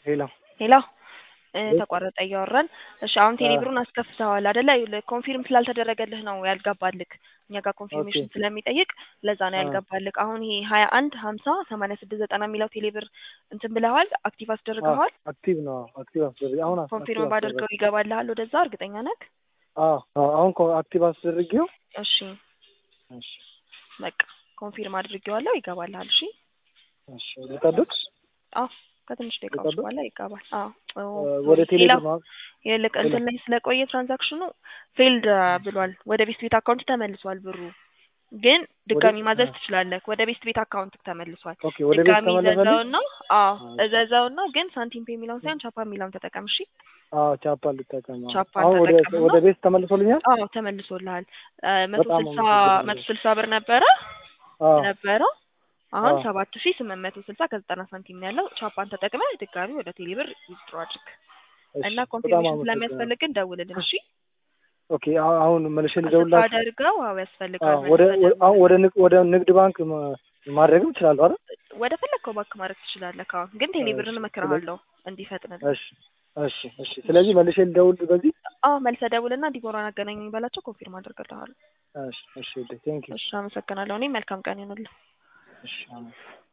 ሄሎ ሄሎ እ ተቋረጠ እያወራን እሺ አሁን ቴሌብሩን አስከፍተዋል አይደለ ኮንፊርም ስላልተደረገልህ ነው ያልገባልክ እኛ ጋር ኮንፊርሜሽን ስለሚጠይቅ ለዛ ነው ያልገባልክ አሁን ይሄ ሀያ አንድ ሀምሳ ሰማንያ ስድስት ዘጠና የሚለው ቴሌብር እንትን ብለዋል አክቲቭ አስደርገዋል አክቲቭ ነው አክቲቭ አስደርግ አሁን አስ- ኮንፊርም አክቲቭ ባደርገው ይገባልሃል ወደዛ እርግጠኛ ነህ አዎ አዎ አሁን ኮ- አክቲቭ አስደርጌው እሺ እሺ በቃ ኮንፊርም አድርጌዋለሁ ይገባልሃል እሺ እሺ ልጠብቅ አዎ ከትንሽ ደቂቃዎች ልጠብቅ? በኋላ ይገባል አዎ እ ወደ ቴሌብር ሌላው ነው ይልቅ እንትን ላይ ስለቆየ ትራንዛክሽኑ ፌልድ ብሏል ወደ ቤስት ቤት አካውንት ተመልሷል ብሩ ግን ድጋሚ ወደ- ማዘዝ አ- ትችላለህ ወደ ቤስት ቤት አካውንት ተመልሷል ኦኬ ወደ ቤት ድጋሚ ተመለሰልኝ እዘዘውና አዎ አዎ። እዘዘውና ግን ሳንቲም ፔ የሚለውን ሳይሆን ቻፓ የሚለውን ተጠቀም እሺ አዎ ቻፓ ልጠቀም አዎ። ቻፓን አሁን ወደ ተጠቀምና ወደ ቤት ተመልሶልኛል አዎ ተመልሶልሃል እ መቶ በጣም ስልሳ አመሰግናለሁ። መቶ ስልሳ ብር ነበረ አዎ ነበረው አሁን አዎ። ሰባት ሺ ስምንት መቶ ስልሳ ከዘጠና ሳንቲም ነው ያለው ቻፓን ተጠቅመህ ድጋሚ ወደ ቴሌብር ዊዝድሮ አድርግ እሺ እና በጣም ኮንፊርሜሽን አመሰግናለሁ። ስለሚያስፈልግን ደውልልን እሺ ኦኬ አሁን አሁን መልሼ ልደውልላችሁ አድርገው አዎ ያስፈልጋል አዎ ወደ ወ- አሁን ወደ ንግ- ወደ ንግድ ባንክ ማ- ማድረግም እችላለሁ አይደል? ወደ ፈለግከው ባንክ ማድረግ ትችላለህ ካሁን ግን ቴሌብርን እሺ፣ እመክርሃለሁ እንዲፈጥንልህ እሺ እሺ እሺ። ስለዚህ መልሼ ልደውል በዚህ አዎ መልሰህ ደውልና ዲቦራን አገናኘኝ ባላቸው ኮንፊርም አድርግልሃለሁ እሺ እሺ ቴንክ ዩ እሺ አመሰግናለሁ እኔ መልካም ቀን ይሁንልህ እሺ አሜን።